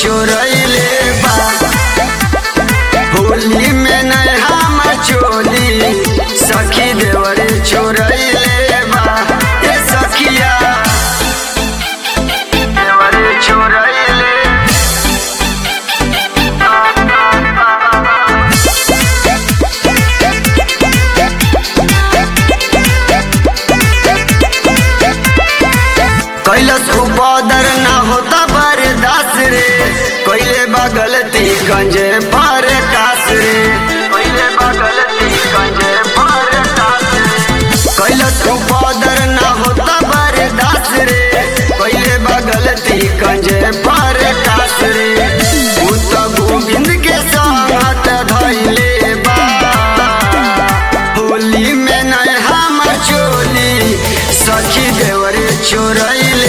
चोरैले बा होली में नया चोली सखी देवरे चोरैले बा ए सखिया देवरे चोरैले कैलस उपदर ना होता बरदास रे कैले बगलती गंजे पर कास रे कैले बगलती गंजे पर कास रे कैलस उपदर ना होता बरदास रे कैले बगलती गंजे पर कास रे उ तो गोविंद के साथ धैले बा होली में नया चोली सखी देवरे चोरैले